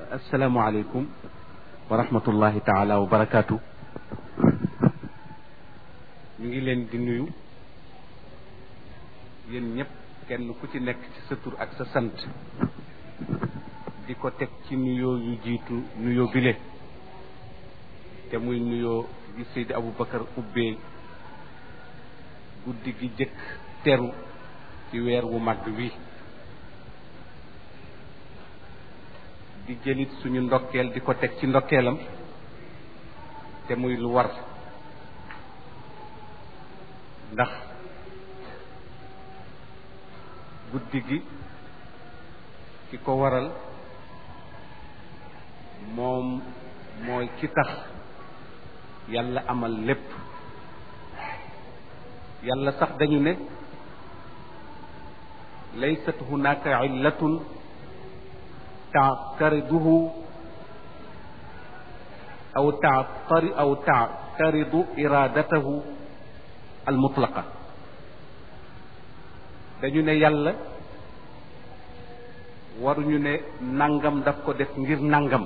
asalaamualeykum wa rahmatullahi taala wa barakaatu ñu ngi leen di nuyu yéen ñëpp kenn ku ci nekk ci sa tur ak sa sant di ko teg ci nuyoo yu jiitu nuyoo bile te muy nuyoo gi Seydi Aboubacar ubbee guddi gi jëkk teru ci weer wu mag wi di jëlit suñu ndokkeel di ko teg ci ndokkeelam te muy lu war ndax guddi gi ki ko waral moom mooy ki tax yàlla amal lépp yàlla sax dañu ne laysat hunaka illatun taatariduhu aw taatari aw taataridu iradatahu almutlaqa dañu ne yàlla waruñu ne nangam daf ko def ngir nangam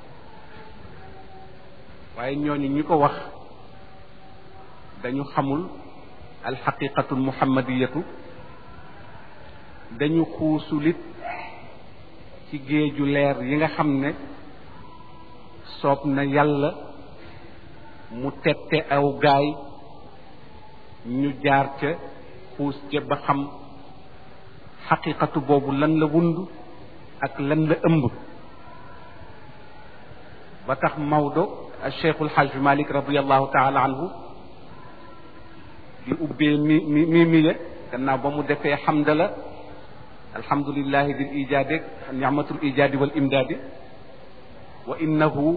waaye ñooñu ñi ko wax dañu xamul alxaqiqatu almuhammadiyatu dañu xuusulit ci géeju leer yi nga xam ne soob na yàlla mu tette aw gaay ñu jaar ca xuus ca ba xam xaqiqatu boobu lan la wund ak lan la ëmb ba tax Maodo Cheikhul Hajj Malik radiallahu taala anhu di ubbee mi mi mi miye gannaaw ba mu defee xamdala alhamdulillahi dil ijaadi nicmatul ijaadi wal imdaadi wa innahu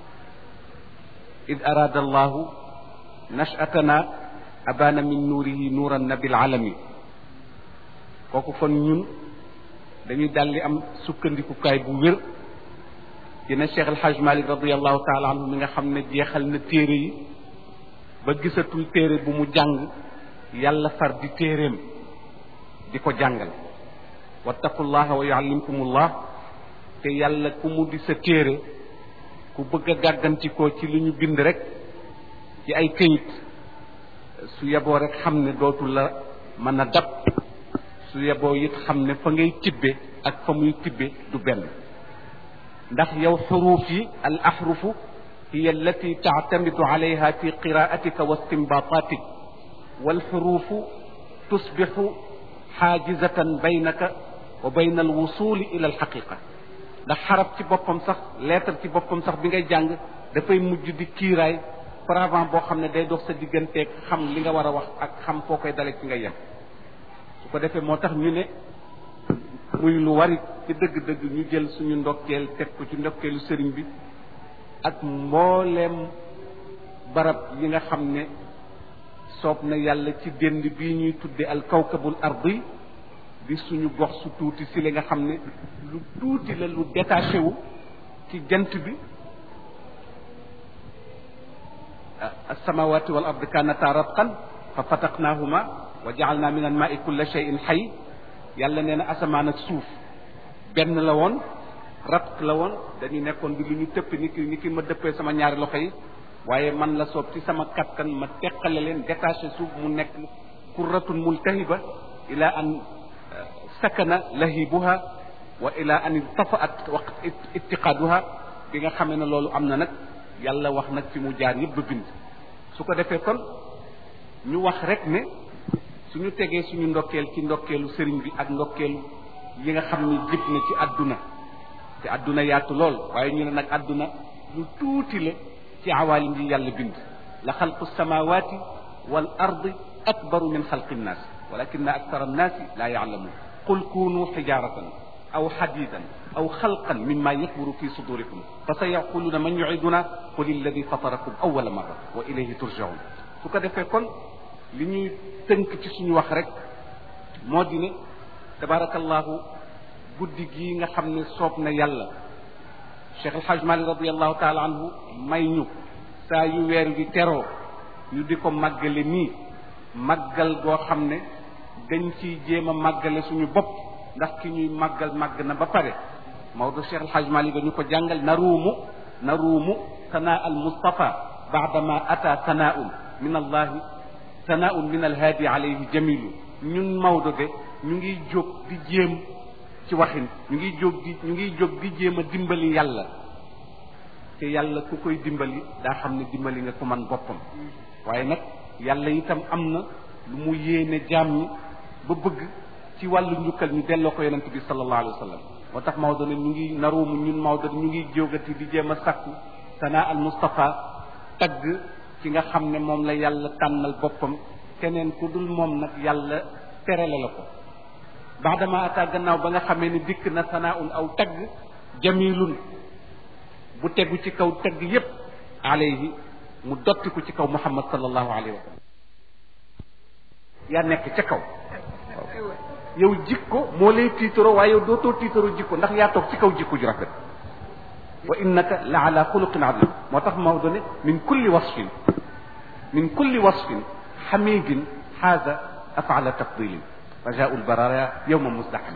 id araada allahu nashatana abana min nuurihi nuuran nabil alami kooku kon ñun dañuy daldi am sukkandikukaay bu wér dina Cheikh El Hadj Malick radiallahu taala anhu mi nga xam ne jeexal na téere yi ba gisatul téere bu mu jàng yàlla far di téereem di ko jàngal wattaqullaha wa yuallimkumullah te yàlla ku mu di sa téere ku bëgg a gàggantikoo ci li ñu bind rek ci ay këyit su yeboo rek xam ne dootu la mën a dab su yeboo it xam ne fa ngay tibbe ak fa muy tibbe du benn ndax yow xuruuf yi al ahrufu hiya allati taatamidu alayha fi qiraatika wa istinbatatik wal xuruufu tusbixu xaajizatan baynaka wa bayna al wusuli ila al xaqiqa ndax xarab ci boppam sax lettre ci boppam sax bi ngay jàng dafay mujj di kiiraay paravent boo xam ne day dox sa digganteeg xam li nga war a wax ak xam foo koy dale ci nga yem su ko defee moo tax ñu ne muy lu wari ci dëgg-dëgg ñu jël suñu ndokkeel teg ko ci ndokkeelu sëriñ bi ak mbooleem barab yi nga xam ne soob na yàlla ci dénd bii ñuy tudde al kawkabul ardi di suñu gox su tuuti si li nga xam ne lu tuuti la lu détaché wu ci jant bi alsamawati wal ardi kanata ratqan fa fataqnahuma wa jaalna min al maai kulla cheyin xay yàlla nee na asamaan ak suuf benn la woon ratq la woon dañu nekkoon bi lu ñu tëpp ni ki ni ki ma dëppee sama ñaari loxo yi waaye man la soob ci sama kattan ma teqale leen détaché suuf mu nekk kurratun multahiba ila an sakana lahibuha wa ila an irtafaat waqt ittiqaaduha bi nga xamee ne loolu am na nag yàlla wax nag fi mu jaar yëpp ba bind su ko defee kon ñu wax rek ne suñu tegee suñu ndokkeel ci ndokkeelu sëriñ bi ak ndokkeelu yi nga xam ni jib na ci àdduna te àdduna yaatu lool waaye ñu ne nag àdduna lu tuuti la ci awaalim yi yàlla bind la xalqu samawati wal ardi akbaru min xalqi nnaas walakina aktar annaasi laa yaalamuun qul kunu xijaratan aw xadidan aw xalqan mimma yakburu fi sudurikum fa sa yaquluuna man yuiduna qul illadi fatarakum awala marra wa ilayhi turjaun su ko defee kon li ñuy tënk ci suñu wax rek moo di ne tabarakallahu guddi gii nga xam ne soob na yàlla Cheikh El Hadj Malick radiallahu taala anhu may ñu saa yu weer wi teroo ñu di ko màggale nii màggal goo xam ne dañ ciy jéem a màggale suñu bopp ndax ki ñuy màggal màgg na ba pare Maodo Cheikh El Hadj Malick ñu ko jàngal naruumu naruumu sanaa al Mustafa baadama ata sanaaun min allahi sanaaun min alhaadi alayhi jamilu ñun Maodo de ñu ngi jóg di jéem ci waxin ñu ngi jóg di ñu ngi jóg di jéem a dimbali yàlla te yàlla ku koy dimbali daa xam ne dimbali nga ko man boppam waaye nag yàlla itam am na lu mu yéene jaam ñi ba bëgg ci wàllu njukkal ñu delloo ko yonent bi sallallahu alayhi wa sallam moo tax Maodo ne ñu ngi naruumu ñun Maodo ñu ngi jógati di jéem a sakku sanaa al Mustafa tagg ki nga xam ne moom la yàlla tànnal boppam keneen ku dul moom nag yàlla terale la ko baadama ata gannaaw ba nga xamee ni dikk na sanaaun aw tagg jamilun bu tegu ci kaw tagg yépp alayhi mu dottiku ci kaw muhammad sallallahu alayhi wa sallam yaa nekk ca kaw yow jikko moo lay tiitaro waaye yow dootoo tiitaro jikko ndax yaa toog ci kaw jikko ju rafet wa innaka la ala xuluqin azim moo tax Maodo ne min kulli wasfin min kulli wasfin xamidin xaaza afaala tafdilin رجاء البرايا يوم مزدحم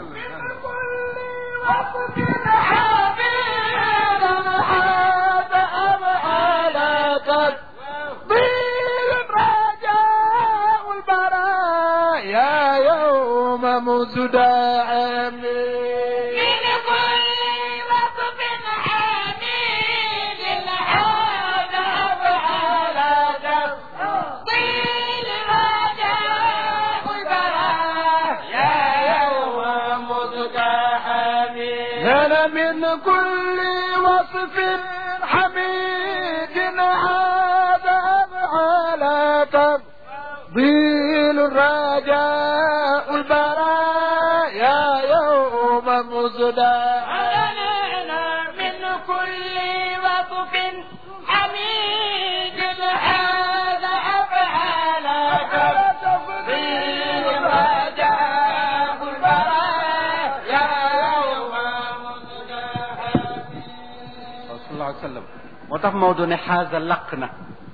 يا يوم مزدحم من كل وصف حميد هذا أفعال تفضيل رجاء البراء يا يوم مزدحم لنا من كل وصف حميد هذا أفعال تفضيل الرجاء البراء يا يوم مزدحم لنا من كل وصف حميد هذا أفعال تفضيل الرجاء البراء يا يوم مزدحم sallallahu alayhi wa sallam moo tax Maodo ne xaaza laq na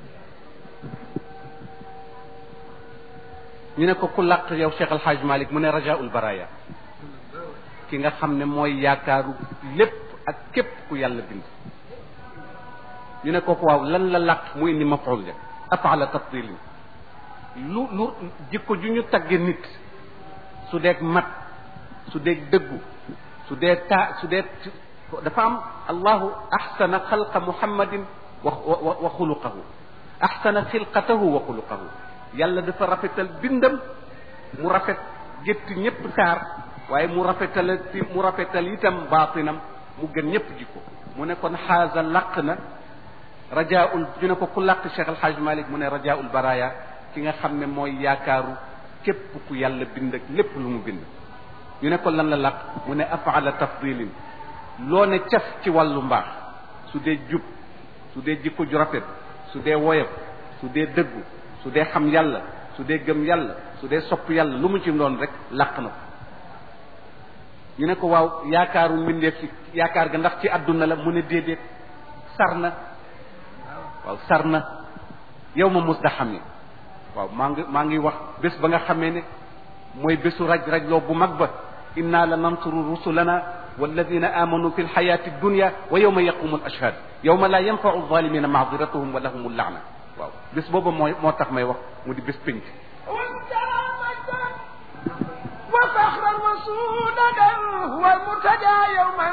ñu ne ko ku laq yow Cheikh El Hadj Malick mu ne rajaul baraya ki nga xam ne mooy yaakaaru lépp ak képp ku yàlla bind ñu ne ko waaw lan la laq mu indi maful ja afaala tafdilin lu lu jikko ju ñu tagge nit su deeg mat su deeg dëggu su dee taa su dee dafa am allahu axsana xalqa muhammadin wa wa wa xuluqahu axsana xilqatahu wa xuluqahu yàlla dafa rafetal bindam mu rafet gétti ñëpp taar waaye mu rafetal mu rafetal itam baatinam mu gën ñëpp jikko mu ne kon xaaza laq na rajaul ñu ne ko ku laq Cheikh El Hadj Malick mu ne rajaul baraya ki nga xam ne mooy yaakaaru képp ku yàlla bind ak lépp lu mu bind ñu ne ko lan la laq mu ne afaala tafdilin loo ne cas ci wàllu mbaax su dee jub su dee jikko ju rafet su dee woyof su dee dëggu su dee xam yàlla su dee gëm yàlla su dee sopp yàlla lu mu ci doon rek làq na ko ñu ne ko waaw yaakaaru mbindeef ci yaakaar ga ndax ci àdduna la mu ne déedéet sar na waaw sar na yow ma mus da xam waaw maa ngi maa ngi wax bés ba nga xamee ne mooy bésu raj rajloo bu mag ba inna la nansuru rusulana walladina amanu fi lxayati dunya wa yowma yaqumu al ashhad yowma la yanfau zalimina maadiratuhum wa lahum llaana waaw bés booba mooy moo tax may wax mu di bés pénc وفخرا وسودا هو المرتجى يوما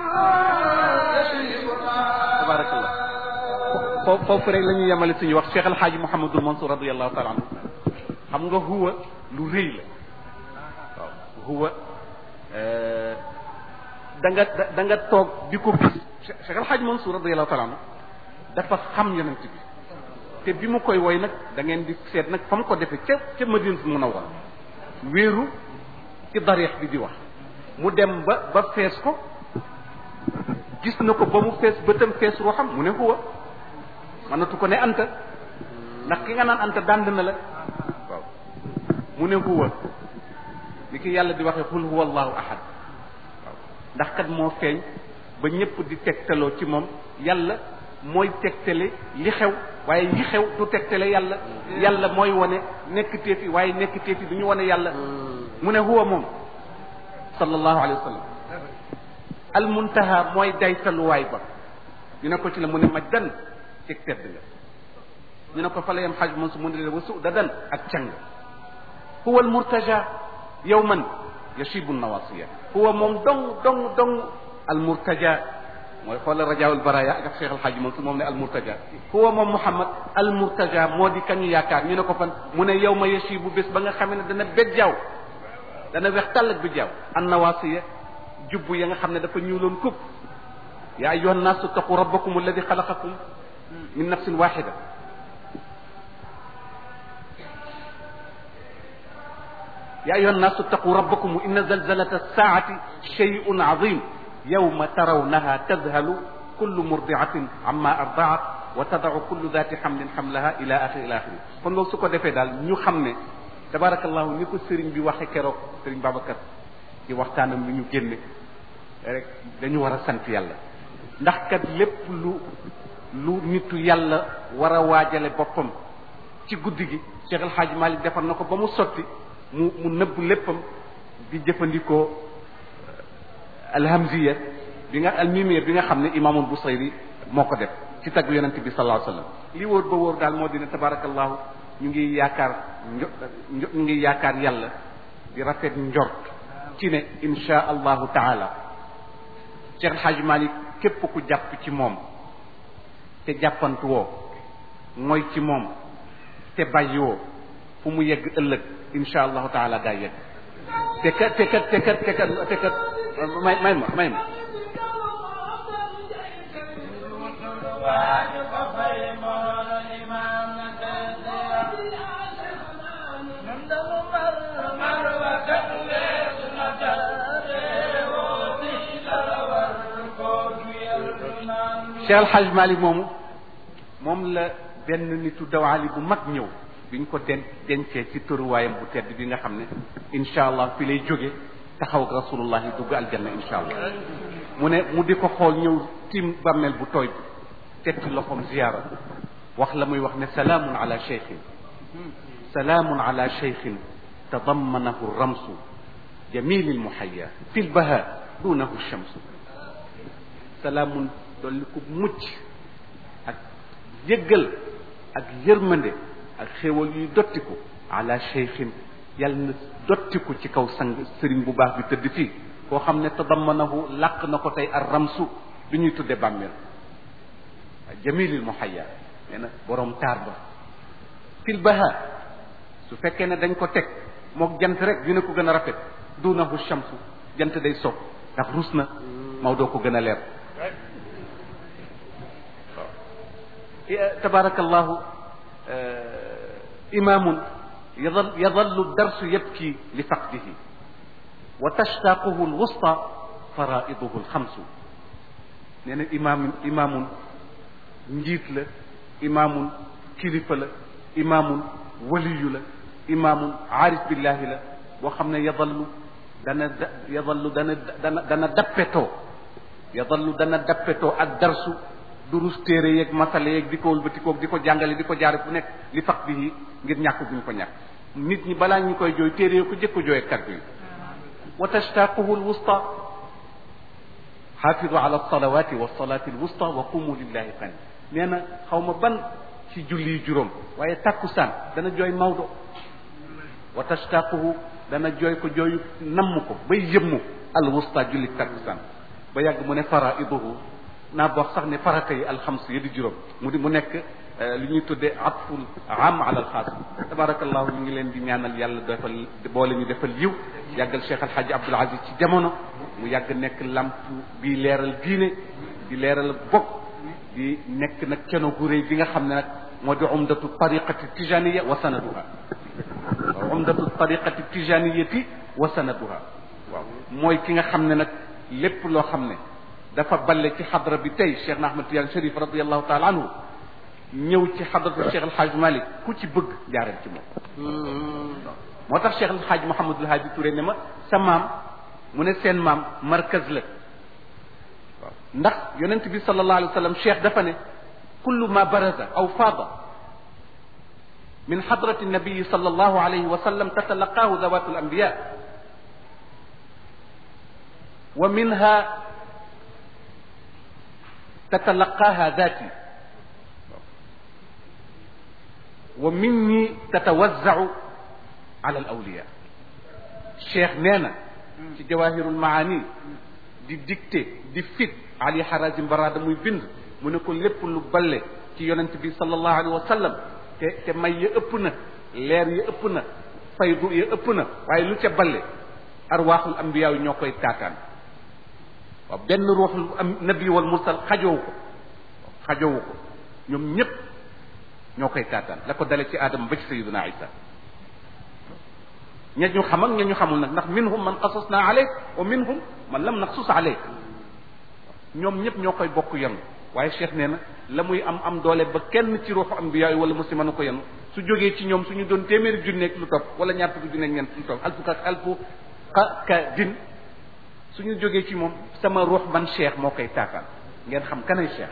tabarakallah foofu foofu rek la ñuy yemale suñu wax Cheikh El Hadj Mouhamadul Mansour radiallahu taala anhu xam nga huwa lu rëy la waaw huwa da nga da nga toog di ko gis Cheikh El Hadj Mansour radiallahu taala anhu dafa xam yonent bi te bi mu koy woy nag da ngeen di seet nag fa mu ko defee ca ca Madinatul Munawwara wéeru ci dariix bi di wax mu dem ba ba fees ko gis na ko ba mu fees bëtam fees ruuxam mu ne huwa mënatu ko ne anta ndax ki nga naan anta dànd na la waaw mu ne huwa li ki yàlla di waxee xul huwa allahu ahad waaw ndax kat moo feeñ ba ñëpp di tegtaloo ci moom yàlla mooy tegtale li xew waaye li xew du tegtale yàlla yàlla mooy wane nekk teefi waaye nekk teefi du ñu wane yàlla mu ne huwa moom sallallahu alayhi wa sallam al muntaha mooy daytaluwaay ba ñu ne ko ci la mu ne majdan ci tedd nga ñu ne ko fa la yam xaj man su mu ne leen wasu dadan ak càng huwa al murtaja yawman yashibu nawasiya huwa moom dong dong dong al murtaja mooy xoolal rajaawul baraya ak Cheikh Al Hadj Mansour moom ne al murtaja huwa moom Muhammad al murtaja moo di kañu yaakaar ñu ne ko fan mu ne yow ma yësi bu bés ba nga xam ne dana bejjaaw dana weex tàll ak bejjaaw an nawaasiya jubbu ya nga xam ne dafa ñuuloon kub yaa ayyuha nnaasu taqu rabbakum alladi xalaqakum min nafsin waxida yaa ayyuha nnaasu taqu rabbakum inna zalzalata saati shay'un azim yawma tarawnaha tadhalu kullu murdiatin amma ardaat wa tadau kullu dati xamlin xamlaha ila axiri ila axiri kon loolu su ko defee daal ñu xam ne tabarakallahu ni ko sëriñ bi waxe keroog sëriñ Babacar ci waxtaanam bi ñu génne rek dañu war a sant yàlla ndax kat lépp lu lu nitu yàlla war a waajale boppam ci guddi gi Cheikh El Hadj Malick defar na ko ba mu sotti mu mu nëbb léppam di jëfandikoo alhamziya bi nga almimiya bi nga xam ne imaamul Busayri moo ko def ci tagg yonent bi sallallahu alayhi wa sallam li wóor ba wóor daal moo dina tabarakallahu ñu ngi yaakaar njo ñu ngi yaakaar yàlla di rafet njort ci ne insha allahu taala Cheikh El Hadj Malick képp ku jàpp ci moom te jàppantu woo mooy ci moom te bàyyi woo fu mu yegg ëllëg insha allahu taala daa yegg te kat te kat te kat te kat te kat may may ma may ma Cheikh El Hadj Malick moomu moom la benn nitu dawaali bu mag ñëw biñ ko den dencee ci tëruwaayam bu tedd bi nga xam ne incha allah fi lay jóge taxaw ak rasulullah yi dugg aljanna incha allah mu ne mu di ko xool ñëw tim bàmmeel bu tooy bi teg ci loxoom ziyaara wax la muy wax ne salaamun ala cheikhin salaamun ala cheikhin tadammanahu ramsu jamili lmuhaya fi lbaha dunahu shamsu salaamun dolli ko mucc ak yëggal ak yërmande ak xéewal yuy dottiku ala cheikhin yàlla na dottiku ci kaw sang sëriñ bu baax bi tëdd fii koo xam ne tadammanahu làq na ko tey ar ramsu bi ñuy tudde bàmmeel jamilil muhayya nee na borom taar ba fil baha su fekkee ne dañ ko teg mook jant rek dina ko gën a rafet dunahu shamsu jant day soog ndax rus na Maodo ko gën a leer tabarakallahu imaamun yadal yadallu darsu yabki li faqdihi wa tashtaquhu alwusta faraiduhu alxamsu nee na imaam imaamun njiit la imaamun kilifa la imaamun waliyu la imaamun aarif billahi la boo xam ne yadallu dana yadallu dana dana dana dappetoo yadallu dana dappetoo ak darsu durus téere yeeg masale yeeg di ko wëlbatikoog di ko jàngale di ko jaare fu nekk li faq bi ngir ñàkk buñ ko ñàkk nit ñi balaa ñu koy jooy téere yoo ko jëkk jooy kaddu yi wa tashtaquhu alwusta xaafidu ala alsalawati walsalati alwusta wa qumu lillahi qani nee na xaw ma ban ci julli juróom waaye takkusaan dana jooy Maodo wa tashtaquhu dana jooy ko jooyu namm ko bay yëmmu alwusta julli takkusaan ba yàgg mu ne faraiduhu naa boo sax ne farata yi alxams yi di juróom mu di mu nekk li ñuy tuddee atful am ala alxaas tabarakallahu ñu ngi leen di ñaanal yàlla defal boole ñu defal yiw yàggal Cheikh Al Hadj Abdoul Aziz ci jamono mu yàgg nekk lamp bi leeral diine di leeral bokk di nekk nag keno gu réy bi nga xam ne nag moo di umdatu tariqati tijaniya wa sanaduha waaw umdatu tariqati tijaniyati wa sanaduha waaw mooy ki nga xam ne nag lépp loo xam ne dafa balle ci xadra bi tey Cheikh na Ahmad Tidiane Chérif radiallahu taala anhu ñëw ci xadratu Cheikh El Hadj Malick ku ci bëgg jaareel ci moom. moo tax Cheikh El Hadj Mouhamadul Hadi Touré ne ma sa maam mu ne seen maam markaz la waaw ndax yonent bi sallallahu alayhi wa sallam Cheikh dafa ne kullu ma baraza aw faada min xadrati nabii sallallahu alayhi wa sallam tatalaqaahu dawaatu al anbiya wa minha tatalaqaaha daati wa minni tatawazzau ala al awliya cheikh nee na ci jawahirul maani di dicté di fit ali harazim barada muy bind mu ne ko lépp lu balle ci yonent bi sallallahu alayhi wa sallam te te may ya ëpp na leer ya ëpp na faydu ya ëpp na waaye lu ca balle arwaaxul ambiyaa yi ñoo koy taataan waaw benn ruuxul am nabi wal mursal xajowu ko xajowu ko ñoom ñépp ñoo koy taataan la ko dale ci aadama ba ci sayiduna isa ña ñu xam ak ña ñu xamul nag ndax minhum man qasasna aleyk wa minhum man lam naqsus aleyk ñoom ñëpp ñoo koy bokk yenu waaye cheikh nee na la muy am am doole ba kenn ci ruuxu ambiya yi wala muslima na ko yenu su jógee ci ñoom suñu doon téeméeri junneeg lu topp wala ñaar fukki junneeg ñeent lu topp alfu ka alfu ka ka din suñu jógee ci moom sama ruux man cheikh moo koy taataan ngeen xam kanay cheikh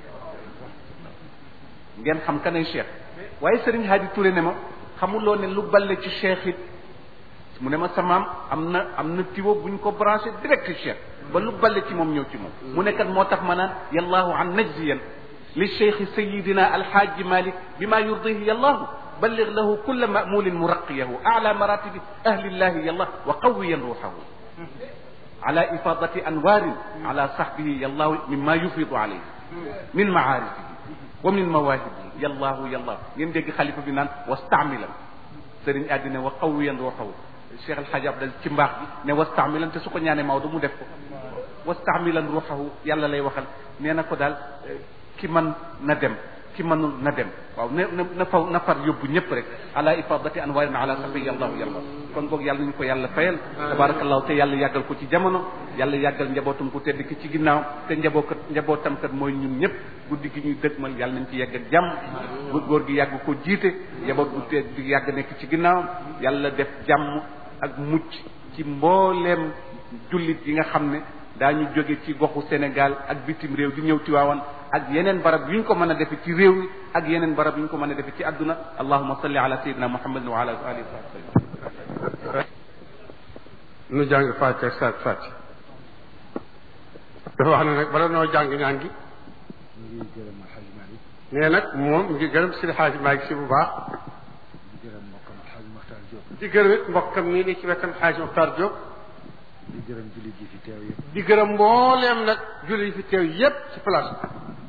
ngeen xam kanay cheikh waaye sëriñ Hadi Touré ne ma xamuloo ne lu balle ci cheikh it mu ne ma samaam am na am na tiwo buñ ko branché direct cheikh ba lu balle ci moom ñëw ci moom mu ne kat moo tax ma naan yallahu an najziyan li cheikh sayidina alhaaji malik bima yurdihi yallahu balligh lahu kulla mamulin muraqiyahu ala maratibi ahlillahi yallah wa qawiyan ruuxahu ala ifadati anwarin ala sahbihi yallahu mimma yufidu alayhi min maarifihi wa min mawahibihi yallahu yallahu ngeen dégg xalifa bi naan wastaamilan sëriñ àddina wa qawiyan ruuxahu cheikh alxaaji abdal ci mbaax bi ne wastaamilan te su ko ñaanee Maodo mu def ko wastaamilan ruuxahu yàlla lay waxal nee na ko daal ki man na dem ki mënul na dem waaw na na na faw na far yóbbu ñëpp rek ala ifadati anwarin ala safi yallahu yàlla kon boog yàlla nañu ko yàlla fayal tabarakallahu te yàlla yàggal ko ci jamono yàlla yàggal njabootum ku tedd ki ci ginnaaw te njabookat njabootam kat mooy ñun ñëpp guddi gi ñuy dëgmal yàlla nañ ci yegg ak jàmm bu góor gi yàgg ko jiite njaboot gu tedd gi yàgg nekk ci ginnaaw yàlla def jàmm ak mucc ci mbooleem jullit yi nga xam ne daañu jóge ci goxu Sénégal ak bitim réew di ñëw Tiwaawan ak yeneen barab yu ñu ko mën a defe ci réew mi ak yeneen barab yu ñu ko mën a defe ci àdduna allahuma salli ala sayyidina muhammadin wa ala alihi wa sahbihi nu jàng fàtte saat fàtte dafa wax ne nag bala noo jàng ñaan gi ñu ngi gërëm Alxaaj Malik nee nag moom ngi gërëm si xaaji Maalik si bu baax di gërëm mbokkam Alxaaj Maxtaar Diop di gërëm it mbokkam nii ni ci wetam xaaji Muxtaar Diop di gërëm jullit yi fi teew yëpp di gërëm mbooleem nag julli yi fi teew yépp ci place bi